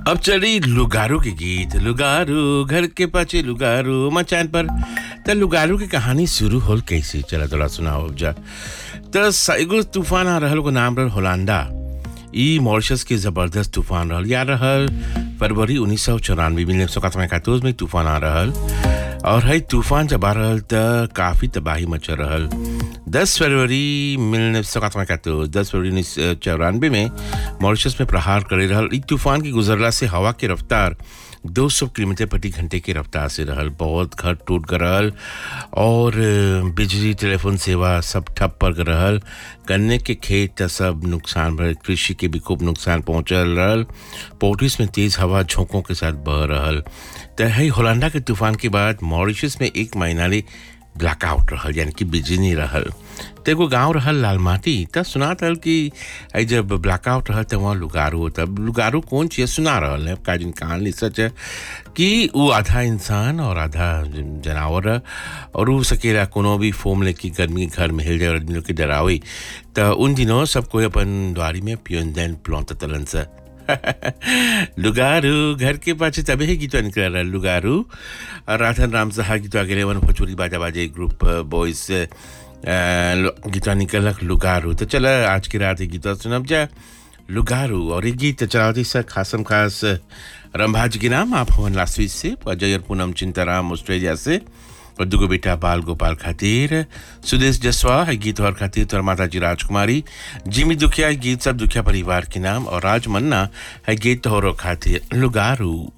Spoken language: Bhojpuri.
अब चली लुगारू के गीत लुगारू घर के पाचे लुगारू मचान पर त लुगारू की कहानी शुरू होल कैसे चला थोड़ा सुनाओ जा त एगो तूफान आ रहल को नाम रहल होलांडा ई मॉरिशस के जबरदस्त तूफान रहल या रहल फरवरी उन्नीस सौ चौरानवे में सौ इकहत्तर में तूफान आ रहल और है तूफान जब आ रहल त काफ़ी तबाही मच रहल दस फरवरी उन्नीस सौ इकहत्तर दस फरवरी उन्नीस सौ चौरानवे में मॉरिशस में प्रहार करे रहल ई तूफान की गुजरला से हवा की रफ्तार 200 किलोमीटर प्रति घंटे की रफ्तार से रहल बहुत घर टूट कर रहल और बिजली टेलीफोन सेवा सब ठप पर रहल गन्ने के खेत सब नुकसान भर कृषि के भी खूब नुकसान पहुंचल रहल पोर्टिस में तेज हवा झोंकों के साथ बह रहल त है होलांडा के तूफान के बाद मॉरिशस में एक महीना ले ब्लैकआउट रहल यानी कि बिजली नहीं रहल तो एगो गाँव रहल लाल माटी तब सुना रहल कि आई जब ब्लैकआउट रहल तो वहाँ लुगारू तब लुगारू कौन चीज सुना रहल है का जिन कहानी सच है कि वो आधा इंसान और आधा जानवर है और वो सकेला कोनो भी फोम लेके गर्मी के घर में हिल जाए और आदमी लोग के डरावे तो उन दिनों सब कोई अपन द्वारी में पियोन दैन प्लौत तलन से लुगारू घर के पाछे तबे ही गीतवा निकल रहा लुगारू और राधन राम सहा गीतवा के वन भोजपुरी बाजा बाजे ग्रुप बॉयज गीतवा निकलक लुगारू तो चला आज की रात गीतवा सुनब जा लुगारू और ये गीत चलावती सर खासम खास रंभा जी के नाम आप हवन लास्वी से अजय और पूनम चिंताराम ऑस्ट्रेलिया से और दुगो बेटा बाल गोपाल खातिर सुदेश जसवा है गीत और खातिर तोर माता जी राजकुमारी जिमी दुखिया है गीत सब दुखिया परिवार के नाम और राज मन्ना है गीत तोहरो खातिर लुगारू